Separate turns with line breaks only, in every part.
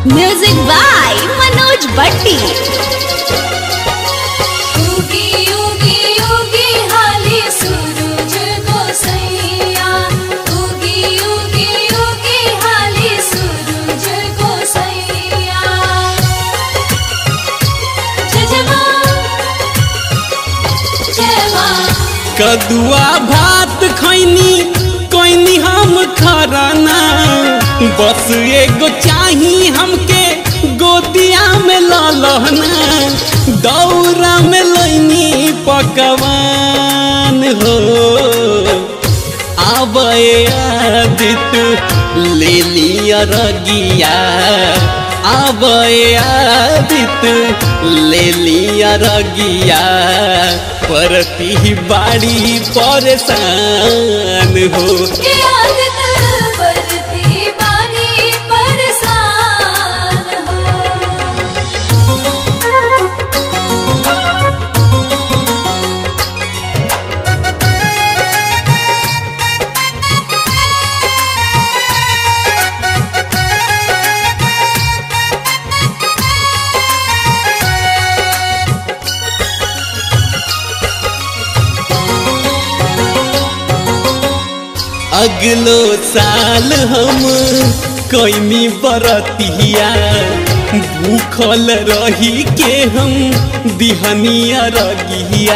music by Manoj बट्टी
उगी उगी उगी हाली सूरज गोसैया उगी उगी उगी हाली सूरज गोसैया जय जय माँ जय माँ
कदुआ भात खैनी कोइनी हम खराना बस एगो चाही हमके गोदिया में ललहना दौरा में लैनी पकवान हो आबे आदित ले लिया रगिया आबे आदित ले लिया रगिया परती बाड़ी परेशान हो
आदत बरती बानी परेशान हो
अगलो साल हम कैमी बरतिया भूखल रही के हम दिहनिया रगिया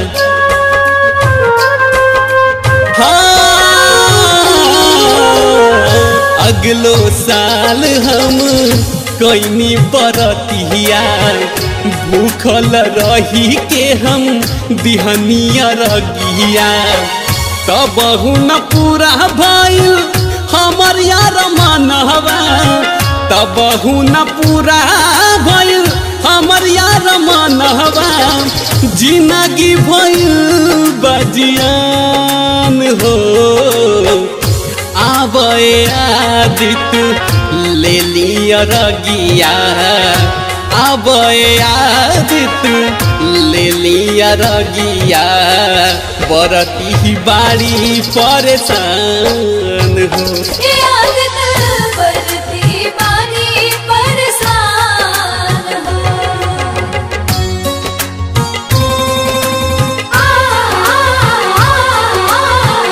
हाँ, अगलो साल हम कैनी बरतिया भूखल रही के हम दिहनिया रगिया तब न पूरा भइल हमर यार मनहवा तब न पूरा भइल हमर यार मनहवा जिंदगी भइल बजियान हो आबे आदित ले लिया रगिया आबे आदित ले लिया रगिया बरती बाड़ी परेशान हो
आदत बरती बानी परेशान हो आ, आ, आ,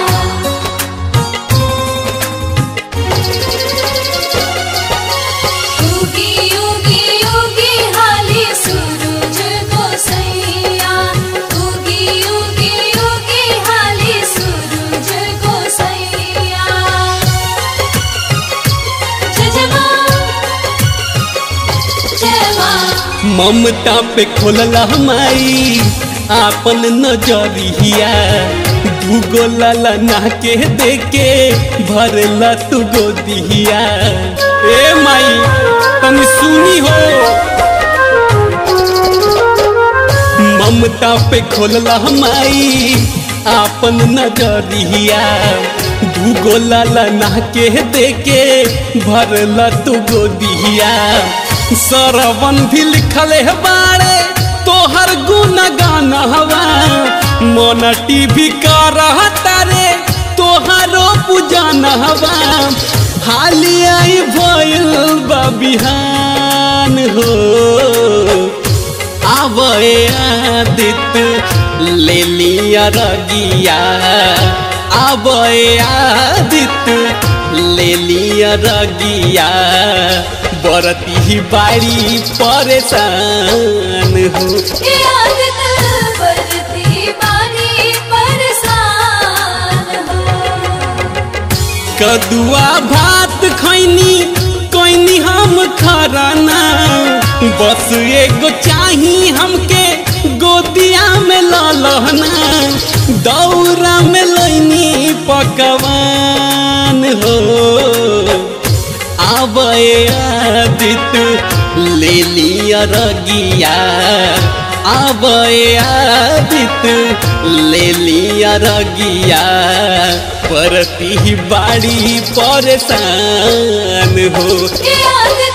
उगी उगी उगी हाली सूरज गोसैया उगी उगी उगी हाली सूरज गोसैया जय जय माँ जय माँ
ममता पे खोलला माई आपन नजरिया दूगो लाला ना के देके भरला तू गोदिया ए माई तनी सुनी हो ममता पे खोलला माई आपन नजरिया दूगो लाला ना के देके भरला तू गोदिया सरवन भी लिखल है बाड़े तोहर गुण गाना हवा मन टीवी का रहता रे तोहरो पूजाना हवा हाली आई भइल बा बिहान हो आवे आदित ले लिया रगिया आवे आदित ले लिया रगिया बरती बाड़ी परेशान हो
आदत बरती बानी परेशान हो
कदुआ भात खैनी कोइनी हम खराना बस एगो चाही हमके गोदिया में ललहना दौरा में लैनी पकवान हो आबे आदित ले लिया रगिया आबे आदित ले लिया रगिया परती बाड़ी परेशान हो
आदत